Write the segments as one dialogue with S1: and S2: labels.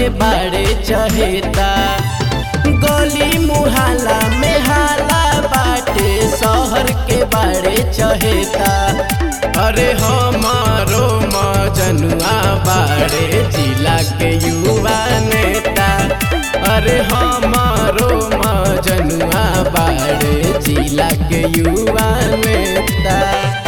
S1: के बाड़े चहेता गली मुहाला में हाला बाटे शहर के बाड़े चहेता अरे हमारो मजनुआ बाड़े जिला के युवा नेता अरे हमारो मजनुआ बाड़े जिला के युवा नेता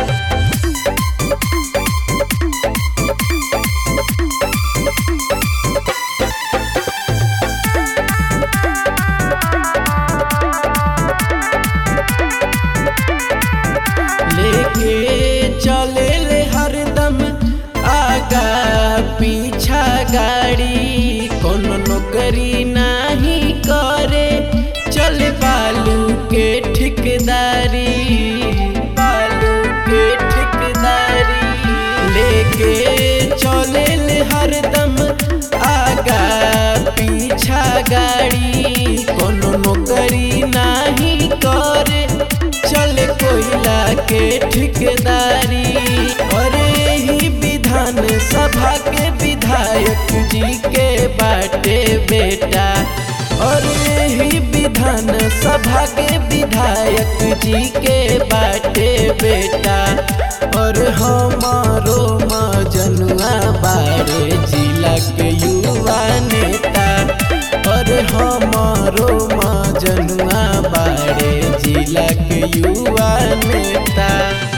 S1: लेके चले ले हरदम आगा पीछा गाड़ी कोनो नौकरी नाही करे चले बालू के ठिकदारी बालू के ठिकदारी लेके चले ले हरदम आगा पीछा गाड़ी कोनो नौकरी नाही करे चले कोयला के ठिकदारी अरे ही विधान सभा के विधायक जी के बाटे बेटा अरे ही विधान सभा के विधायक जी के बाटे बेटा और हमारो मजनुआ बारे जिला के युवा नेता और हमारो मजनुआ बारे जिला के युवा नेता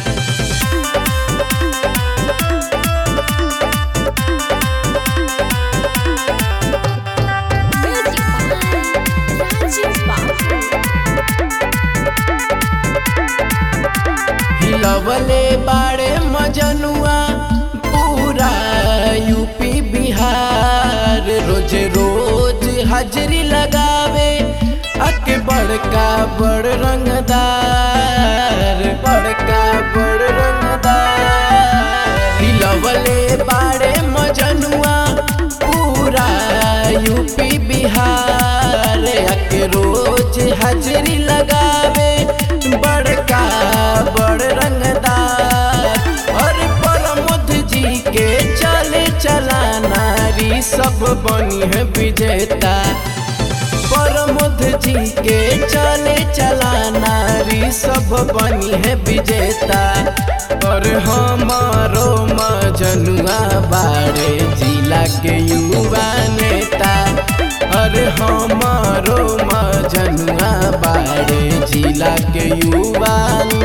S2: Music by Rajiv Babu.
S1: हिलवले बाड़े मजनुआ पूरा यूपी बिहार रोज रोज हाजरी लगावे अके बड़का बड़ रंगदार बड़का बड़ रंगदार हिलवले बाड़े मजनुआ पूरा यूपी बिहार अके रोज हाजरी लगावे बड़का बड़ रंगदार और प्रमोद जी के चले चला नारी सब बनी है विजेता प्रमोद जी के चले चला नारी सब बनी है विजेता और हमारो मजनुआ बाड़े जिला के युवा नेता अरे हमारो मजनुआ बाड़े जिला के युवा